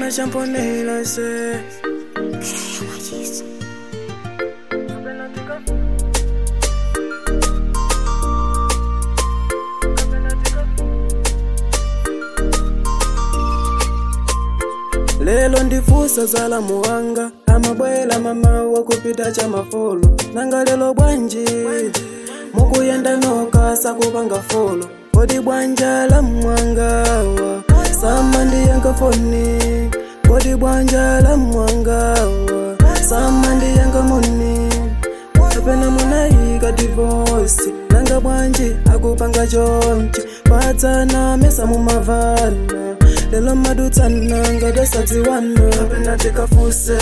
kapena champonela se lelo ndifusa zala muwanga amabwela mamawa kupita cha mafolo nanga lelo bwanji mukuyenda noka sakupanga folo kodi bwanja la mwangawa sama ndiyenga foni kodi bwanja la mwangawa sama ndiyenga moni kapena munayika divosi nanga bwanji akupanga chonchi padzana mesa mumavala lelo madutsana ngadasadziwana kapena tikafuse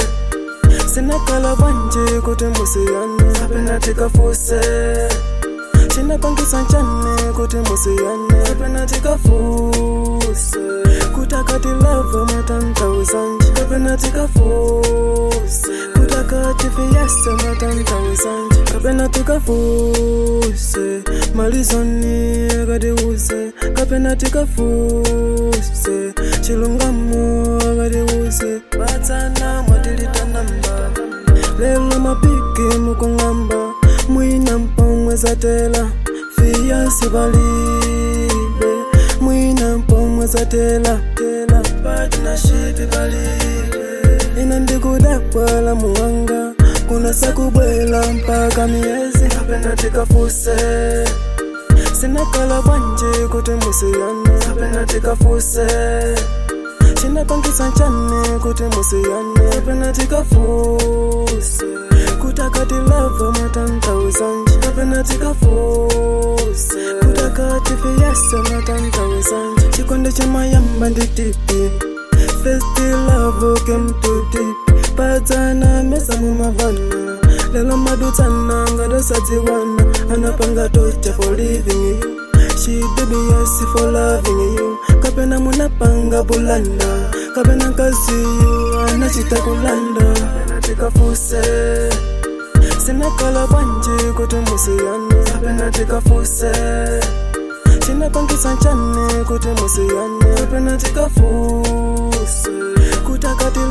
sinakala bwanji kuti musiyane kapena tikafuse chinapangisa nchane kuti musiyane kapena tikafuse kutakati lava matantauzanje kapena tikafuse kutakati fiyese matantauzanje kapena tikafuse malizoni akatiuze kapena tikafuse chilungamo akatiuze batsana mwatilitanamba lelo mapiki mukung'amba mwina mpomwe zatela fiyasi palibe mwina mpomwe zatela tela partnership palibe ina ndikudabwala muwanga kuna sakubwela mpaka miyezi kapena tikafuse sinakala bwanji kuti musiyane kapena tikafuse chinapangisa nchane kuti musiyane kapena tikafuse kutakati lava matantauzanje kapena tikafuse kutakati fiyese matantauzanje chikonde chamayamba nditipi festi love kemtuti padzana mesa mumavana lelo madutsana ngadasadziwana anapanga tocha for living you She baby yes for loving you kapena munapanga bulanda kapena kazi you anachita kulanda kapena tikafuse sinakala bwanji kuti musiyane kapena tikafuse chinapangisa nchane kuti musiyane kapena tikafuse kutakati